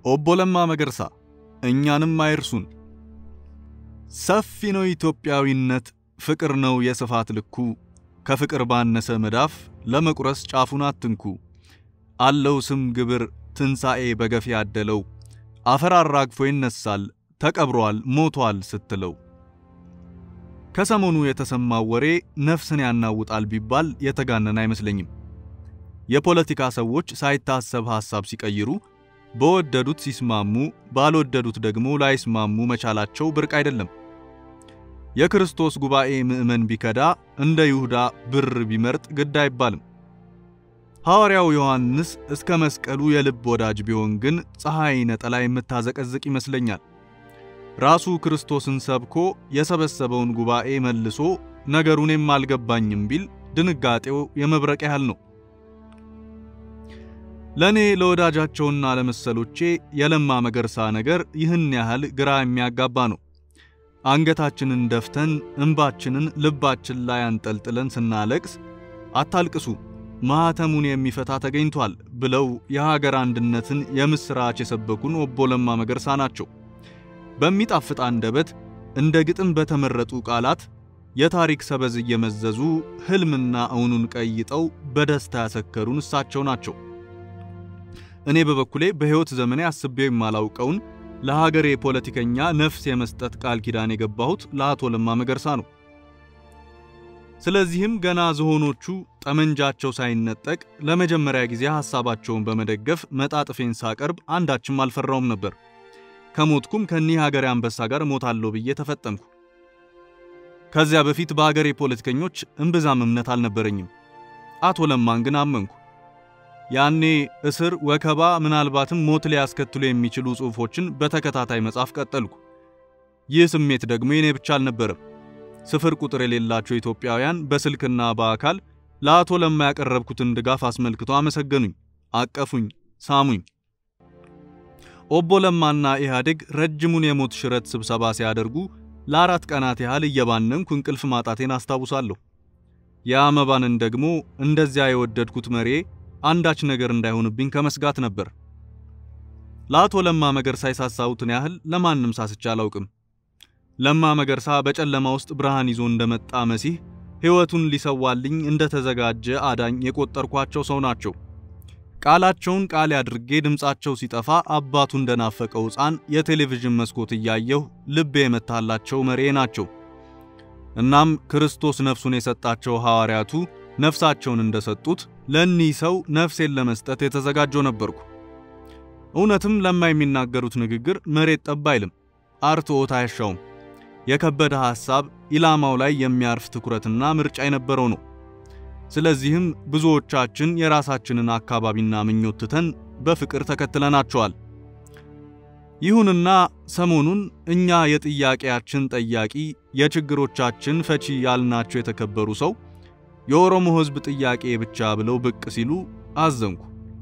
ኦቦ ለማ መገርሳ እኛንም አይርሱን። ሰፊ ነው ኢትዮጵያዊነት፣ ፍቅር ነው የስፋት ልኩ። ከፍቅር ባነሰ መዳፍ ለመቁረስ ጫፉን አትንኩ። አለው ስም ግብር ትንሣኤ በገፍ ያደለው አፈር አራግፎ ይነሳል ተቀብሯል ሞቷል ስትለው። ከሰሞኑ የተሰማው ወሬ ነፍስን ያናውጣል ቢባል የተጋነን አይመስለኝም። የፖለቲካ ሰዎች ሳይታሰብ ሐሳብ ሲቀይሩ በወደዱት ሲስማሙ ባልወደዱት ደግሞ ላይስማሙ መቻላቸው ብርቅ አይደለም። የክርስቶስ ጉባኤ ምዕመን ቢከዳ እንደ ይሁዳ ብር ቢመርጥ ግድ አይባልም። ሐዋርያው ዮሐንስ እስከ መስቀሉ የልብ ወዳጅ ቢሆን ግን ፀሐይ ነጠላ የምታዘቀዝቅ ይመስለኛል። ራሱ ክርስቶስን ሰብኮ የሰበሰበውን ጉባኤ መልሶ ነገሩንም አልገባኝም ቢል ድንጋጤው የመብረቅ ያህል ነው። ለእኔ ለወዳጃቸውና ለመሰሎቼ የለማ መገርሳ ነገር ይህን ያህል ግራ የሚያጋባ ነው። አንገታችንን ደፍተን እንባችንን ልባችን ላይ አንጠልጥለን ስናለቅስ አታልቅሱ ማኅተሙን የሚፈታ ተገኝቷል ብለው የሀገር አንድነትን የምስራች የሰበኩን ኦቦ ለማ መገርሳ ናቸው። በሚጣፍጥ አንደበት እንደ ግጥም በተመረጡ ቃላት የታሪክ ሰበዝ እየመዘዙ ሕልምና እውኑን ቀይጠው በደስታ ያሰከሩን እሳቸው ናቸው። እኔ በበኩሌ በሕይወት ዘመኔ አስቤው የማላውቀውን ለሀገሬ ፖለቲከኛ ነፍስ የመስጠት ቃል ኪዳን የገባሁት ለአቶ ለማ መገርሳ ነው። ስለዚህም ገና ዝሆኖቹ ጠመንጃቸው ሳይነጠቅ ለመጀመሪያ ጊዜ ሐሳባቸውን በመደገፍ መጣጥፌን ሳቀርብ አንዳችም አልፈራውም ነበር። ከሞትኩም ከኒህ ሀገሬ አንበሳ ጋር ሞታለሁ ብዬ ተፈጠምኩ። ከዚያ በፊት በሀገሬ ፖለቲከኞች እምብዛም እምነት አልነበረኝም። አቶ ለማን ግን አመንኩ። ያኔ እስር፣ ወከባ፣ ምናልባትም ሞት ሊያስከትሉ የሚችሉ ጽሑፎችን በተከታታይ መጻፍ ቀጠልኩ። ይህ ስሜት ደግሞ የኔ ብቻ አልነበረም። ስፍር ቁጥር የሌላቸው ኢትዮጵያውያን በስልክና በአካል ለአቶ ለማ ያቀረብኩትን ድጋፍ አስመልክቶ አመሰገኑኝ፣ አቀፉኝ፣ ሳሙኝ። ኦቦ ለማና ኢህአዴግ ረጅሙን የሞት ሽረት ስብሰባ ሲያደርጉ ለአራት ቀናት ያህል እየባነንኩ እንቅልፍ ማጣቴን አስታውሳለሁ። የአመባንን ደግሞ እንደዚያ የወደድኩት መሬ አንዳች ነገር እንዳይሆንብኝ ከመስጋት ነበር። ለአቶ ለማ መገርሳ የሳሳሁትን ያህል ለማንም ሳስቻ አላውቅም። ለማ መገርሳ በጨለማ ውስጥ ብርሃን ይዞ እንደመጣ መሲህ ሕይወቱን ሊሰዋልኝ እንደተዘጋጀ አዳኝ የቆጠርኳቸው ሰው ናቸው። ቃላቸውን ቃል አድርጌ ድምፃቸው ሲጠፋ አባቱ እንደናፈቀው ሕፃን የቴሌቪዥን መስኮት እያየሁ ልቤ የመታላቸው መሬ ናቸው። እናም ክርስቶስ ነፍሱን የሰጣቸው ሐዋርያቱ ነፍሳቸውን እንደሰጡት ለእኒህ ሰው ነፍሴን ለመስጠት የተዘጋጀው ነበርኩ። እውነትም ለማ የሚናገሩት ንግግር መሬት ጠብ አይልም፣ አርትዖት አያሻውም። የከበደ ሐሳብ ኢላማው ላይ የሚያርፍ ትኩረትና ምርጫ የነበረው ነው። ስለዚህም ብዙዎቻችን የራሳችንን አካባቢና ምኞት ትተን በፍቅር ተከትለናቸዋል። ይሁንና ሰሞኑን እኛ የጥያቄያችን ጠያቂ የችግሮቻችን ፈቺ ያልናቸው የተከበሩ ሰው የኦሮሞ ሕዝብ ጥያቄ ብቻ ብለው ብቅ ሲሉ አዘንኩ።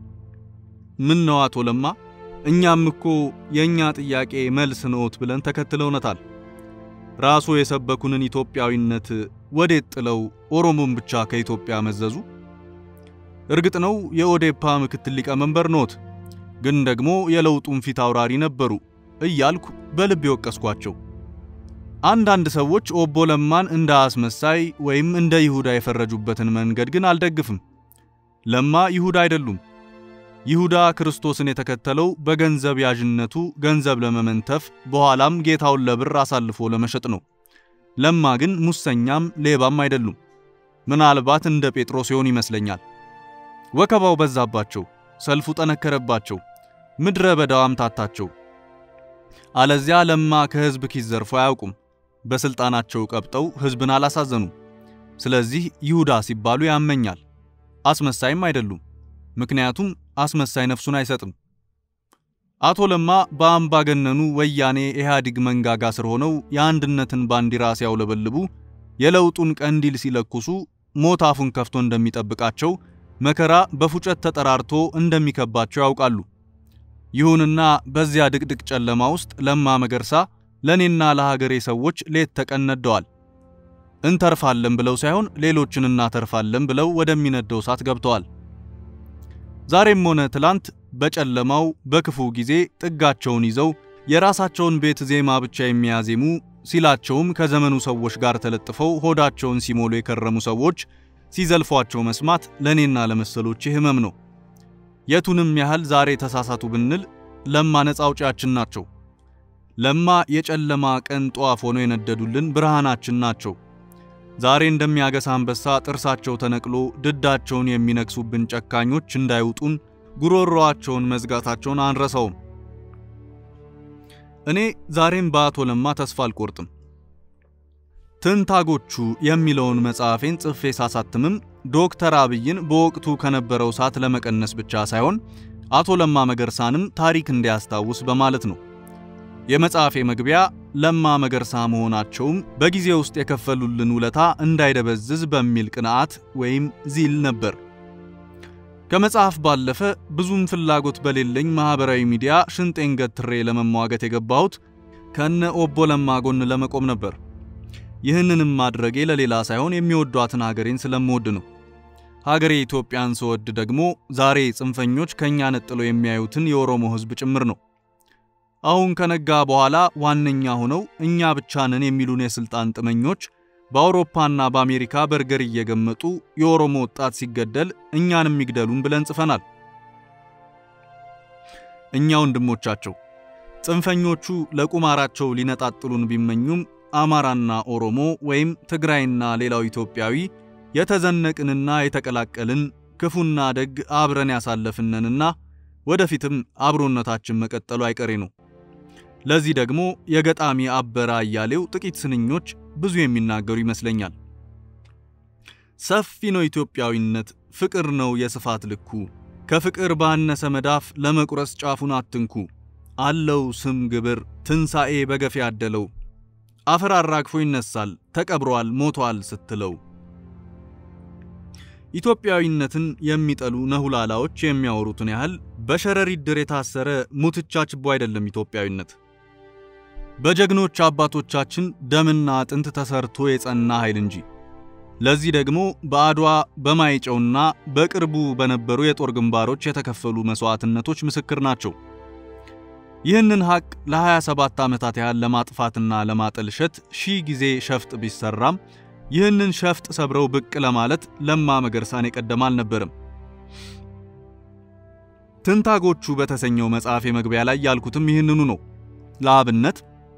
ምን ነው አቶ ለማ፣ እኛም እኮ የእኛ ጥያቄ መልስ ነዎት ብለን ተከትለውነታል። ራሱ የሰበኩንን ኢትዮጵያዊነት ወዴት ጥለው ኦሮሞን ብቻ ከኢትዮጵያ መዘዙ? እርግጥ ነው የኦዴፓ ምክትል ሊቀመንበር ኖት፣ ግን ደግሞ የለውጡን ፊት አውራሪ ነበሩ እያልኩ በልብ የወቀስኳቸው። አንዳንድ ሰዎች ኦቦ ለማን እንደ አስመሳይ ወይም እንደ ይሁዳ የፈረጁበትን መንገድ ግን አልደግፍም። ለማ ይሁዳ አይደሉም። ይሁዳ ክርስቶስን የተከተለው በገንዘብ ያዥነቱ ገንዘብ ለመመንተፍ በኋላም ጌታውን ለብር አሳልፎ ለመሸጥ ነው። ለማ ግን ሙሰኛም ሌባም አይደሉም። ምናልባት እንደ ጴጥሮስ ይሆን ይመስለኛል። ወከባው በዛባቸው፣ ሰልፉ ጠነከረባቸው፣ ምድረ በዳው አምታታቸው። አለዚያ ለማ ከሕዝብ ኪስ ዘርፎ አያውቁም። በስልጣናቸው ቀብጠው ሕዝብን አላሳዘኑም። ስለዚህ ይሁዳ ሲባሉ ያመኛል። አስመሳይም አይደሉም። ምክንያቱም አስመሳይ ነፍሱን አይሰጥም። አቶ ለማ በአምባገነኑ ወያኔ ኢህአዴግ መንጋጋ ስር ሆነው የአንድነትን ባንዲራ ሲያውለበልቡ፣ የለውጡን ቀንዲል ሲለኩሱ፣ ሞት አፉን ከፍቶ እንደሚጠብቃቸው፣ መከራ በፉጨት ተጠራርቶ እንደሚከባቸው ያውቃሉ። ይሁንና በዚያ ድቅድቅ ጨለማ ውስጥ ለማ መገርሳ ለኔና ለሀገሬ ሰዎች ሌት ተቀን ነደዋል። እንተርፋለን ብለው ሳይሆን ሌሎችን እናተርፋለን ብለው ወደሚነደው እሳት ገብተዋል። ዛሬም ሆነ ትላንት በጨለማው በክፉ ጊዜ ጥጋቸውን ይዘው የራሳቸውን ቤት ዜማ ብቻ የሚያዜሙ ሲላቸውም ከዘመኑ ሰዎች ጋር ተለጥፈው ሆዳቸውን ሲሞሉ የከረሙ ሰዎች ሲዘልፏቸው መስማት ለእኔና ለመሰሎች ህመም ነው። የቱንም ያህል ዛሬ ተሳሳቱ ብንል ለማ ነፃ አውጪያችን ናቸው። ለማ የጨለማ ቀን ጧፍ ሆኖ የነደዱልን ብርሃናችን ናቸው። ዛሬ እንደሚያገሳ አንበሳ ጥርሳቸው ተነቅሎ ድዳቸውን የሚነክሱብን ጨካኞች እንዳይውጡን ጉሮሮአቸውን መዝጋታቸውን አንረሳውም። እኔ ዛሬም በአቶ ለማ ተስፋ አልቆርጥም። ትንታጎቹ የሚለውን መጽሐፌን ጽፌ ሳሳትምም ዶክተር አብይን በወቅቱ ከነበረው ሰዓት ለመቀነስ ብቻ ሳይሆን አቶ ለማ መገርሳንም ታሪክ እንዲያስታውስ በማለት ነው። የመጽሐፌ መግቢያ ለማ መገርሳ መሆናቸውም በጊዜ ውስጥ የከፈሉልን ውለታ እንዳይደበዝዝ በሚል ቅንዓት ወይም ዚል ነበር። ከመጽሐፍ ባለፈ ብዙም ፍላጎት በሌለኝ ማህበራዊ ሚዲያ ሽንጤን ገትሬ ለመሟገት የገባሁት ከነ ኦቦ ለማ ጎን ለመቆም ነበር። ይህንንም ማድረጌ ለሌላ ሳይሆን የሚወዷትን ሀገሬን ስለምወድ ነው። ሀገሬ ኢትዮጵያን ስወድ ደግሞ ዛሬ ጽንፈኞች ከኛ ነጥለው የሚያዩትን የኦሮሞ ሕዝብ ጭምር ነው። አሁን ከነጋ በኋላ ዋነኛ ሆነው እኛ ብቻ ነን የሚሉን የስልጣን ጥመኞች በአውሮፓና በአሜሪካ በርገር እየገመጡ የኦሮሞ ወጣት ሲገደል እኛንም ይግደሉን ብለን ጽፈናል። እኛ ወንድሞቻቸው ጽንፈኞቹ ለቁማራቸው ሊነጣጥሉን ቢመኙም አማራና ኦሮሞ ወይም ትግራይና ሌላው ኢትዮጵያዊ የተዘነቅንና የተቀላቀልን ክፉና ደግ አብረን ያሳለፍነንና ወደፊትም አብሮነታችን መቀጠሉ አይቀሬ ነው። ለዚህ ደግሞ የገጣሚ አበራ አያሌው ጥቂት ስንኞች ብዙ የሚናገሩ ይመስለኛል። ሰፊ ነው ኢትዮጵያዊነት፣ ፍቅር ነው የስፋት ልኩ፣ ከፍቅር ባነሰ መዳፍ ለመቁረስ ጫፉን አትንኩ፣ አለው ስም ግብር ትንሣኤ በገፍ ያደለው፣ አፈር አራግፎ ይነሳል ተቀብሯል ሞቷል ስትለው። ኢትዮጵያዊነትን የሚጠሉ ነሁላላዎች የሚያወሩትን ያህል በሸረሪት ድር የታሰረ ሙትቻ ችቦ አይደለም ኢትዮጵያዊነት። በጀግኖች አባቶቻችን ደምና አጥንት ተሰርቶ የጸና ኃይል እንጂ። ለዚህ ደግሞ በአድዋ በማይጨውና በቅርቡ በነበሩ የጦር ግንባሮች የተከፈሉ መስዋዕትነቶች ምስክር ናቸው። ይህንን ሐቅ ለ27 ዓመታት ያህል ለማጥፋትና ለማጠልሸት ሺህ ጊዜ ሸፍጥ ቢሰራም ይህንን ሸፍጥ ሰብረው ብቅ ለማለት ለማ መገርሳን የቀደመ አልነበርም። ትንታጎቹ በተሰኘው መጽሐፍ መግቢያ ላይ ያልኩትም ይህንኑ ነው። ለአብነት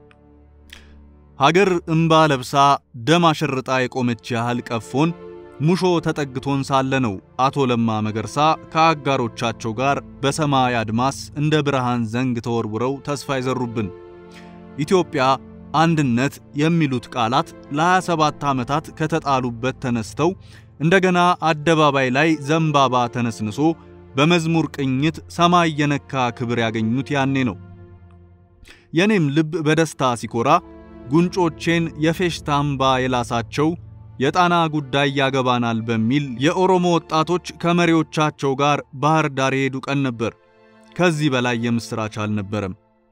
ሀገር እምባ ለብሳ ደም አሸርጣ የቆመች ያህል ቀፎን ሙሾ ተጠግቶን ሳለ ነው አቶ ለማ መገርሳ ከአጋሮቻቸው ጋር በሰማይ አድማስ እንደ ብርሃን ዘንግ ተወርውረው ተስፋ ይዘሩብን። ኢትዮጵያ አንድነት የሚሉት ቃላት ለ27 ዓመታት ከተጣሉበት ተነስተው እንደገና አደባባይ ላይ ዘንባባ ተነስንሶ በመዝሙር ቅኝት ሰማይ የነካ ክብር ያገኙት ያኔ ነው። የኔም ልብ በደስታ ሲኮራ ጉንጮቼን የፌሽታ እምባ የላሳቸው የጣና ጉዳይ ያገባናል በሚል የኦሮሞ ወጣቶች ከመሪዎቻቸው ጋር ባህር ዳር የሄዱ ቀን ነበር። ከዚህ በላይ የምስራች አልነበረም።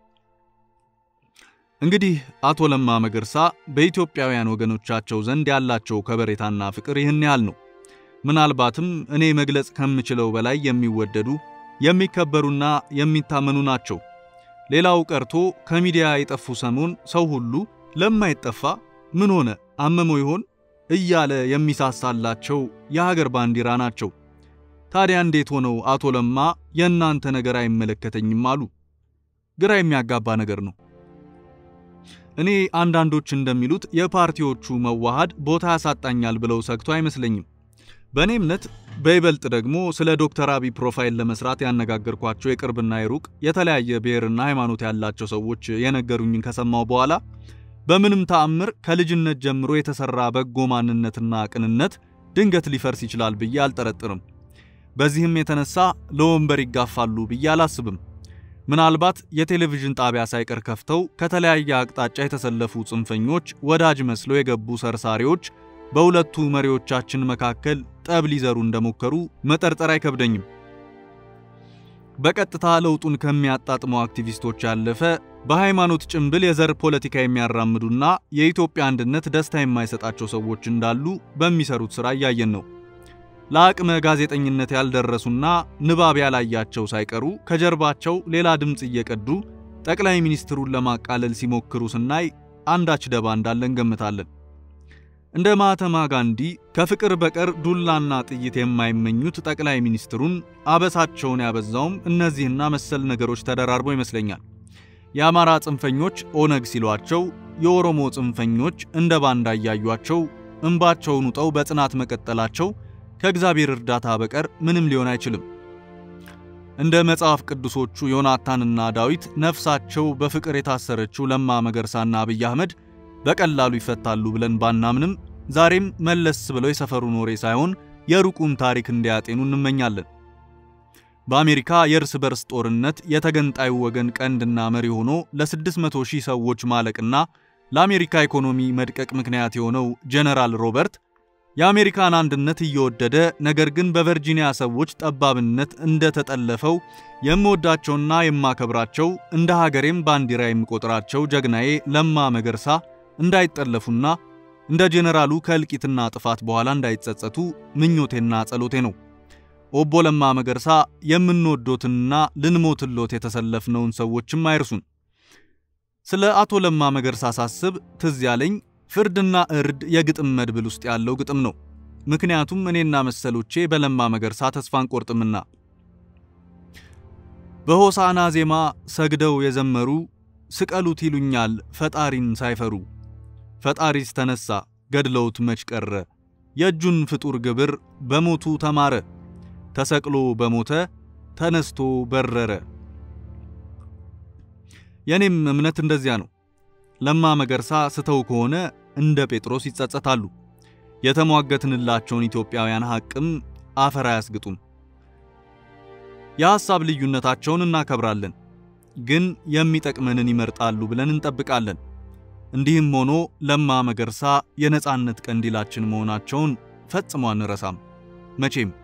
እንግዲህ አቶ ለማ መገርሳ በኢትዮጵያውያን ወገኖቻቸው ዘንድ ያላቸው ከበሬታና ፍቅር ይህን ያህል ነው። ምናልባትም እኔ መግለጽ ከምችለው በላይ የሚወደዱ የሚከበሩና የሚታመኑ ናቸው። ሌላው ቀርቶ ከሚዲያ የጠፉ ሰሞን ሰው ሁሉ ለማይጠፋ ምን ሆነ አመመው ይሆን እያለ የሚሳሳላቸው የሀገር ባንዲራ ናቸው። ታዲያ እንዴት ሆነው አቶ ለማ የእናንተ ነገር አይመለከተኝም አሉ? ግራ የሚያጋባ ነገር ነው። እኔ አንዳንዶች እንደሚሉት የፓርቲዎቹ መዋሃድ ቦታ ያሳጣኛል ብለው ሰግቶ አይመስለኝም። በእኔ እምነት በይበልጥ ደግሞ ስለ ዶክተር አብይ ፕሮፋይል ለመስራት ያነጋገርኳቸው የቅርብና የሩቅ የተለያየ ብሔርና ሃይማኖት ያላቸው ሰዎች የነገሩኝን ከሰማው በኋላ በምንም ተአምር ከልጅነት ጀምሮ የተሰራ በጎ ማንነትና ቅንነት ድንገት ሊፈርስ ይችላል ብዬ አልጠረጥርም። በዚህም የተነሳ ለወንበር ይጋፋሉ ብዬ አላስብም። ምናልባት የቴሌቪዥን ጣቢያ ሳይቀር ከፍተው ከተለያየ አቅጣጫ የተሰለፉ ጽንፈኞች ወዳጅ መስለው የገቡ ሰርሳሪዎች በሁለቱ መሪዎቻችን መካከል ጠብ ሊዘሩ እንደሞከሩ መጠርጠር አይከብደኝም። በቀጥታ ለውጡን ከሚያጣጥሙ አክቲቪስቶች ያለፈ በሃይማኖት ጭንብል የዘር ፖለቲካ የሚያራምዱና የኢትዮጵያ አንድነት ደስታ የማይሰጣቸው ሰዎች እንዳሉ በሚሰሩት ሥራ እያየን ነው። ለአቅመ ጋዜጠኝነት ያልደረሱና ንባብ ያላያቸው ሳይቀሩ ከጀርባቸው ሌላ ድምፅ እየቀዱ ጠቅላይ ሚኒስትሩን ለማቃለል ሲሞክሩ ስናይ አንዳች ደባ እንዳለ እንገምታለን። እንደ ማህተማ ጋንዲ ከፍቅር በቀር ዱላና ጥይት የማይመኙት ጠቅላይ ሚኒስትሩን አበሳቸውን ያበዛውም እነዚህና መሰል ነገሮች ተደራርበው ይመስለኛል። የአማራ ጽንፈኞች ኦነግ ሲሏቸው፣ የኦሮሞ ጽንፈኞች እንደ ባንዳ እያዩአቸው እንባቸውን ውጠው በጽናት መቀጠላቸው ከእግዚአብሔር እርዳታ በቀር ምንም ሊሆን አይችልም። እንደ መጽሐፍ ቅዱሶቹ ዮናታንና ዳዊት ነፍሳቸው በፍቅር የታሰረችው ለማ መገርሳና አብይ አህመድ በቀላሉ ይፈታሉ ብለን ባናምንም ዛሬም መለስ ብለው የሰፈሩን ወሬ ሳይሆን የሩቁን ታሪክ እንዲያጤኑ እንመኛለን። በአሜሪካ የእርስ በርስ ጦርነት የተገንጣዩ ወገን ቀንድና መሪ ሆኖ ለ600 ሺህ ሰዎች ማለቅና ለአሜሪካ ኢኮኖሚ መድቀቅ ምክንያት የሆነው ጀነራል ሮበርት የአሜሪካን አንድነት እየወደደ ነገር ግን በቨርጂኒያ ሰዎች ጠባብነት እንደተጠለፈው የምወዳቸውና የማከብራቸው እንደ ሀገሬም ባንዲራ የምቆጥራቸው ጀግናዬ ለማ መገርሳ እንዳይጠለፉና እንደ ጄኔራሉ ከእልቂትና ጥፋት በኋላ እንዳይጸጸቱ ምኞቴና ጸሎቴ ነው። ኦቦ ለማ መገርሳ የምንወዶትንና ልንሞትሎት የተሰለፍነውን ሰዎችም አይርሱን። ስለ አቶ ለማ መገርሳ ሳስብ ትዝ ያለኝ ፍርድና እርድ የግጥም መድብል ውስጥ ያለው ግጥም ነው። ምክንያቱም እኔና መሰሎቼ በለማ መገርሳ ተስፋ አንቆርጥምና። በሆሳና ዜማ ሰግደው የዘመሩ ስቀሉት ይሉኛል ፈጣሪን ሳይፈሩ ፈጣሪስ ተነሳ ገድለውት መች ቀረ የእጁን ፍጡር ግብር በሞቱ ተማረ ተሰቅሎ በሞተ ተነስቶ በረረ። የኔም እምነት እንደዚያ ነው። ለማ መገርሳ ስተው ከሆነ እንደ ጴጥሮስ ይጸጸታሉ። የተሟገትንላቸውን ኢትዮጵያውያን ሐቅም አፈር አያስግጡም። የሐሳብ ልዩነታቸውን እናከብራለን፣ ግን የሚጠቅመንን ይመርጣሉ ብለን እንጠብቃለን። እንዲህም ሆኖ ለማ መገርሳ የነጻነት ቀንዲላችን መሆናቸውን ፈጽሞ አንረሳም መቼም